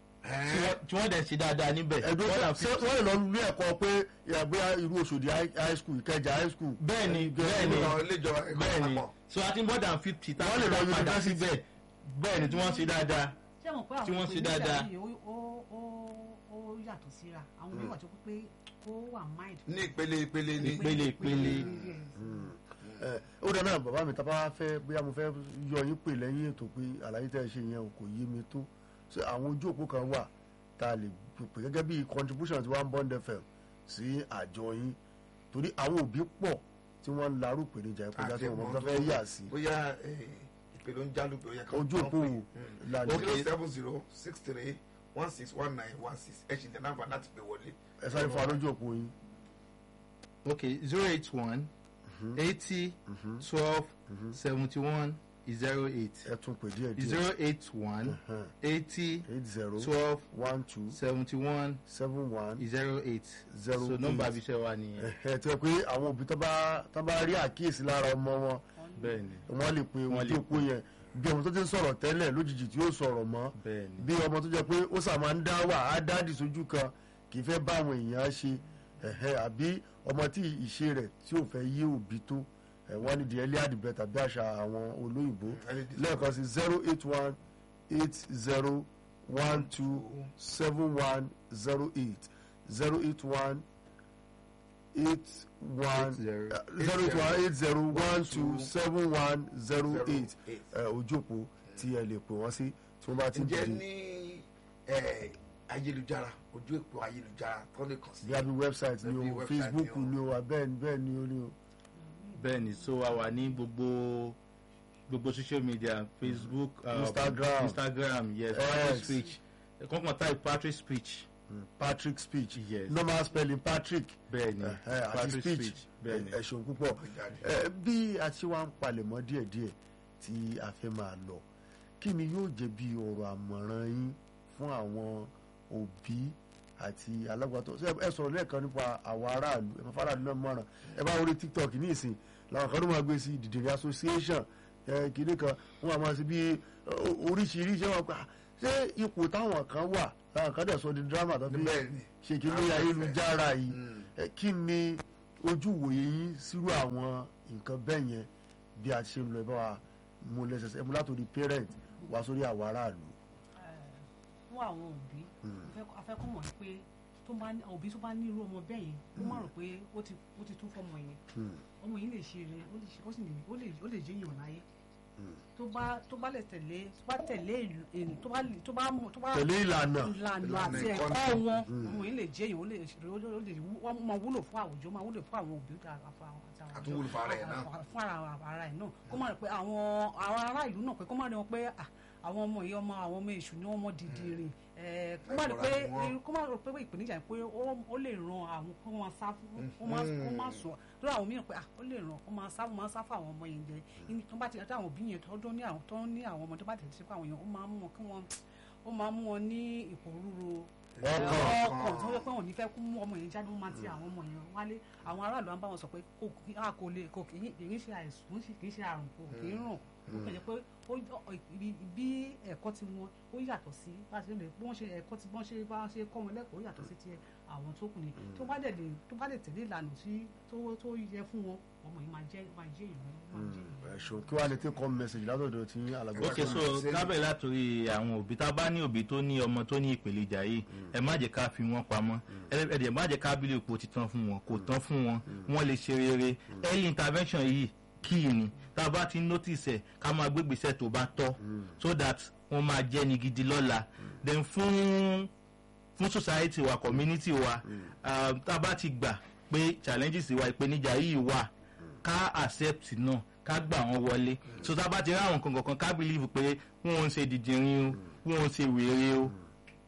tí wọ́n- tí wọ́n dẹ̀ ṣe dáadáa níbẹ̀ ẹ̀dùn more than ṣé 50 wọ́n lè lọ ilé ẹ̀kọ́ pé ìyàgbé irú Òṣòdì high high school Ìkẹjà high school. bẹ́ẹ̀ ni bẹ́ẹ̀ ni àwọn ilé ìjọba ẹ̀kọ́ bẹ́ẹ̀ ni àpapọ̀. so a ti more than fifty tá a Wọ́n lè lọ ti padà university. síbẹ̀ bẹ́ẹ̀ ni tí wọ́n ṣe dáadáa ṣé mo pé tí àwọn wọ́n ṣe ìpèníjà dáadáa. yìí ó ó ó ó yàtọ̀ síra àwọn mi wà tó pé ó wà mind. ní ìpele ìpele ni Ìpele, ìpele. Yes. ẹ ó dáná bàbá mi tábà fẹ́ bóyá mo fẹ́ yọ yín pè lẹ́yìn ètò pé àlàyé tẹ́ ẹ ṣe yẹn o kò yé mi tó ṣé àwọn ojú òpó kan wà tá a lè pè gẹ́gẹ́ bí contribution tí wọ́n ń bond fm sí àjọ yín torí àwọn òbí pọ̀ tí wọ́n ń larú ìpèníjà ìkọjá tí wọ́n mọ̀ fẹ́ yà sí bóyá eh, ìpè ló ń jálù pé ó yẹ ká ojú òpó wò lálẹ́ zero seven zero six three one six one nine one six ẹ ṣì ní nàmbà láti pè wọlé. ẹ sáré fún alójú òpó yín ok zero eight one eighty twelve seventy one zero eight ẹ tún pè díẹ̀ díẹ̀ zero eight one eighty eight zero twelve one two seventy one seven one zero eight Zero so nọ́mbà eight. abiṣẹ́ wa nìyẹn ẹ tí wọ́n pé àwọn òbí tó bá tó bá rí àkíyèsí lára ọmọ wọn bẹ́ẹ̀ ni wọ́n lè pe Wọ́n ojú lè òpó yẹn bí ọmọ tó ti ń sọ̀rọ̀ tẹ́lẹ̀ lójijì tí ó sọ̀rọ̀ mọ́ bẹ́ẹ̀ ni bí ọmọ tó jẹ́ pé ó sàmà ń dá wà á dáàdì sójú kan kì í fẹ́ bá àwọn èèyàn ṣe ẹ̀hẹ́ àbí ọmọ tí ìṣe rẹ̀ tí ò fẹ́ yé òbí tó ẹ̀ wọ́n ní the earlier the better bí àṣà àwọn olóyìnbó lẹ́ẹ̀kan sí zero eight one eight zero one two seven one zero eight zero eight one eight one zero. zero eight one eight zero one two seven one zero Zero eight eight. ojú òpó tí ẹ lè pè wọ́n sí tí wọ́n bá ti ǹjẹ́ dìde ní eh, ayélujára ojú èpò ayélujára tó lè kàn sí. bí abi website ni Bí o website facebook ni o. ni o abẹ́ẹ̀ ni bẹ́ẹ̀ ni o ni o. bẹ́ẹ̀ ni so a wà ní gbogbo gbogbo social media facebook um, Instagram. instagram yes X. patrick speech kọ́kàn type patrick speech patrick speech Yes. normal spelling patrick bẹ́ẹ̀ ni ẹ̀hẹ́, àti patrick speech speech bẹ́ẹ̀ ni ẹ ṣeun púpọ̀ Jáde. Ẹ, bí a ti wá ń palẹ̀mọ́ díẹ̀díẹ̀ tí a fẹ́ máa lọ kí ni yóò jẹ́ bí ọ̀rọ̀ àmọ̀ràn yín fún àwọn òbí àti alágbàtọ́ Ṣé ẹ sọ̀rọ̀ lẹ́ẹ̀kan nípa àwọn aráàlú ẹ máa faraàlú náà mọ̀ràn ẹ bá orí tiktok ní ìsìn làwọn kan ló máa gbé sí dìdìrín association ẹ kìíní kan wọn máa ṣe bí ó- oríṣiríṣi wọn pa ṣé ipò táwọn kan wà làwọn kan dẹ̀ sọ di drama tó fi bẹ́ẹ̀ ni ṣe kí ní Àwọn ayélujára yìí Mm. ẹ, kí ni ojú wòye yín sírú àwọn nǹkan bẹ́ẹ̀ yẹn bí a ti ṣe ń lọ ẹ bá wa mú lẹ́sẹsẹ mú látòrí parent wá sórí àwọn aráàlú. fún àwọn òbí afẹ́kọ́ mọ̀ pé tó bá ní òbí tó bá ní irú ọmọ bẹ́ẹ̀ yẹn ó má rò pé ó ti ó ti tún fọmọ yẹn ọmọ yìí lè ṣe rẹ ó lè ṣe ó sì lè ó lè ó lè jẹ́ èèyàn láyé tó bá tó bá lè tẹ̀lé tó bá tẹ̀lé ìlú ìlú tó bá tó bá mú tó bá tẹ̀lé ìlànà ìlànà Ìlànà àti ìkọ́ni. ẹ̀kọ́ wọn ọmọ yìí lè jẹ́ èèyàn ó lè ṣe ó lè ó lè wú- wọ́n máa wúlò fún àwùjọ máa wúlò fún àwọn òbí àti àwọn àti àwọn Àtúnwúlò fún ara ẹ̀ náà. fún ara ara ẹ̀ náà kó má rí pé àwọn àwọn ará ìlú náà pé kó má rí wọn pé ah, àwọn ọmọ yìí ọmọ àwọn ọmọ èṣù ni wọ́n mọ dìdìrìn ẹ̀, kó má rí pé Ẹ̀kọ́ra ni wọ́n. kó má rí pé ìpèníjà yìí pé ó- ó lè ran àwọn kó máa sá fún kó má kó má sọ lórí àwọn mìíràn pé ah, ó lè ràn ó máa sá ó máa sá fún àwọn ọmọ yẹn jẹ Ní- tó bá ti àti àwọn òbí yẹn tó tó ní àwọn tó ní àwọn ọmọ tó bá tẹ̀lé sí fún àwọn yẹn ó máa mú wọn kí wọ́n ó máa mú wọn ní ìpòrúru Ọkàn. ọkàn tó yẹ pé wọn ò ní fẹ́ kú mú ọmọ yẹn jáde wọn máa ti àwọn ọmọ yẹn wálé àwọn aráàlú á bá wọn sọ pé kò kí a kò lè kò kì í kì í ṣe àìsàn kì í ṣe àrùn kò kì í rùn ó kẹ̀lé pé ó ọ- ibi- bí ẹ̀kọ́ ti wọn ó yàtọ̀ sí bá a ṣe lè bí wọ́n ṣe ẹ̀kọ́ ti bọ́n ṣe bá ṣe kọ́ wọn lẹ́kọ̀ọ́ ó yàtọ̀ sí ti àwọn tó kù ni tó bá dẹ̀ lè tó bá lè tẹ̀lé ìlànà tí tó tó yẹ fún wọn ọmọ yìí máa jẹ́ máa jẹ́ ìlú máa jẹ́ ìlú. ẹ̀ṣọ́ kí wàá lè take home message látọ̀dọ̀ tí alàgbà ok so kábẹ̀ látòrí àwọn òbí tá a bá ní òbí tó ní ọmọ tó ní ìpèníjà yìí ẹ má jẹ́ ká fi wọ́n pamọ́ ẹ ẹ dẹ̀ má jẹ́ ká bílẹ̀ ipò ti tán fún wọn kò tán fún wọn wọ́n lè ṣe rere early intervention yìí kí ni tá a bá ti notice ẹ̀ ká máa gbé gbèsè tó bá tọ́ so that wọ́n máa jẹ́ ni gidi lọ́la then fún fún society wa community wa ah, tá a bá ti gbà pé challenges wa ìpèníjà yìí wà ká accept náà ká gbà wọn wọlé so tá a bá ti rí àwọn kankan kan ká believe pé wọn ò ń ṣe dìdìrín o wọn ò ń ṣe wèrè o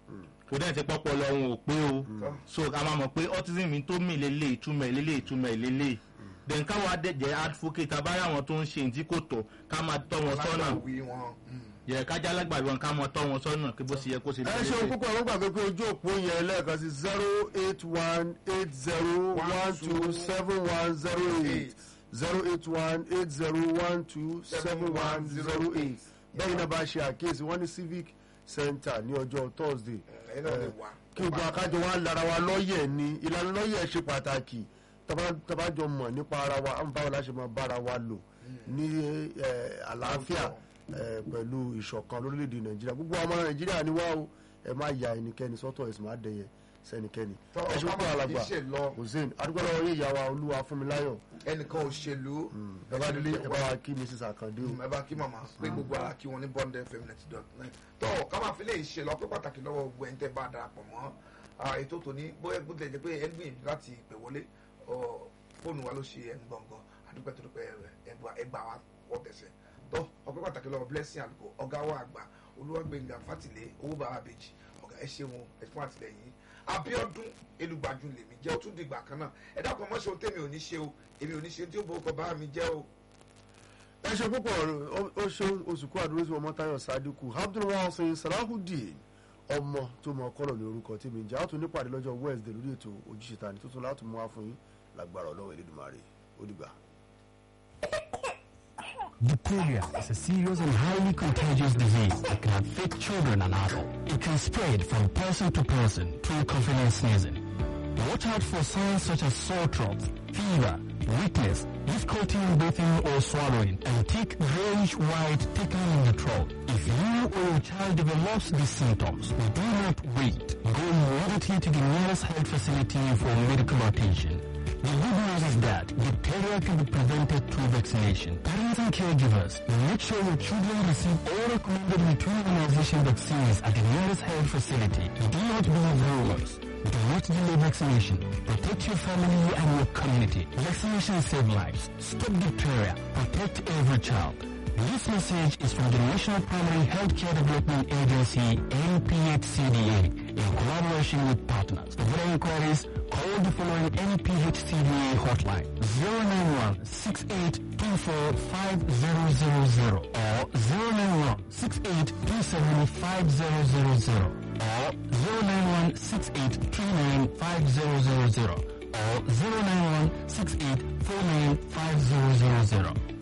kò dẹ́n ti pọ́pọ́ lọ wọn ò pé o so a máa mọ̀ pé autism mi tó mì lélẹ̀ ìtumọ̀ ẹ̀ lélẹ̀ ìtumọ̀ ẹ̀ lélẹ̀ then káwa dẹ̀jẹ̀ advocate abáyé àwọn tó ń ṣe ní tí kò tọ́ ká máa tọ́ wọn sọ́nà alágbàwí wọn. mm. yẹ kájà alágbàbí wọn ká máa tọ́ wọn sọ́nà kí bó ṣe yẹ kó ṣe ẹ ṣeun púpọ̀ àwọn gbàgbé pé ojú òpó yẹn lẹ́ẹ̀kan sí zero eight one eight zero one two seven one zero eight zero eight one eight zero one two seven one zero eight bẹ́ẹ̀ náà bá ṣe àkíyèsí wọ́n ní civic center ní ọjọ́ thursday ẹ̀yin náà lè wá. kí gbogbo akájọ wa lára wa lọ́yẹ̀ ni ìlànà lọ́yẹ̀ ṣe pàtàkì taba- tabajọ mọ̀ nípa ara wa àwọn báwo la ṣe máa bára wa lò ní eh, àlàáfíà eh, pẹ̀lú ìṣọ̀kan lórílẹ̀‐èdè nàìjíríà gbogbo ọmọ nàìjíríà ni wá o ẹ má ya ẹnikẹ́ni sọ́tọ̀ ẹ sì má dẹyẹ sẹ́nikẹ́ni Tọ́ ẹ ṣe ọ̀ká púpọ̀ máa alàgbà fi ṣe lọ. hussein adúgbò lọ́wọ́ yìí ìyá wa olúwa fúnmiláyọ̀ ẹnìkan òṣèlú bàbá délé ẹ bá wa kí mrs akande o ẹ bá kí màmá pé gbogbo ara kí wọn ní bond fm ninety dot nine tó ká máa fi lè ṣe lọ pé pàtàkì lọ́wọ́ gbogbo ẹni tẹ́ bá darapọ̀ mọ́ ah, ètò tòní bóyá bó tilẹ̀ jẹ́ pé ẹ ń gbìyànjú láti pè wọlé ọ, fóònù wa ló ṣe ẹ̀ ń gbọ̀ngàn àdúgbò tó dúpẹ́ ẹgbà ẹgbà wa wọ́ tẹ̀sẹ̀ tó ọpẹ́ pàtàkì lọ́wọ́ blessing àlùkò ọ̀gá wa àgbà olúwàgbẹ̀ngà fátìlẹ̀ owó bàbá bèjì ọ̀gá ẹ ṣeun ẹ fún àtìlẹyìn abiodun elugbaju lèmi jẹ́ ó tún dìgbà kan náà ẹ dákun ọmọ ṣe ohun tèmi ò ní ṣe o èmi ò ní ṣe tí ó bọ́ ọkọ̀ bá mi jẹ́ o. ẹ ṣe púpọ̀ ó- ó ṣe oṣù kó àdúró sí ọmọ tayo sadiku abdulwasin salahudeen ọmọ tó mọ kọ́lọ̀ ní orúkọ tí mi jẹ́ àtún nípàdé lọ́jọ́ wednesday lórí ètò ojúṣe tani tuntun láti mú wá fún yín lágbára ọlọ́wọ́ elédùnmarè ó dìgbà. Diphtheria is a serious and highly contagious disease that can affect children and adults. It can spread from person to person through coughing and sneezing. Watch out for signs such as sore throat, fever, weakness, difficulty in breathing or swallowing, and thick grayish white thickening in the throat. If you or your child develops these symptoms, do not wait. Go immediately to the nearest health facility for medical attention. The good news is that diphtheria can be prevented through vaccination. Parents and caregivers, make sure your children receive all recommended maternal immunization vaccines at the nearest health facility. Do not believe rumors. Do not delay vaccination. Protect your family and your community. Vaccination save lives. Stop diphtheria. Protect every child. This message is from the National Primary Healthcare Development Agency, NPHCDA, in collaboration with partners. For further inquiries, call the following NPHCDA hotline 091 6824 5000 or 091 6827 5000 or 091 6839 5000 or 091 6849 5000.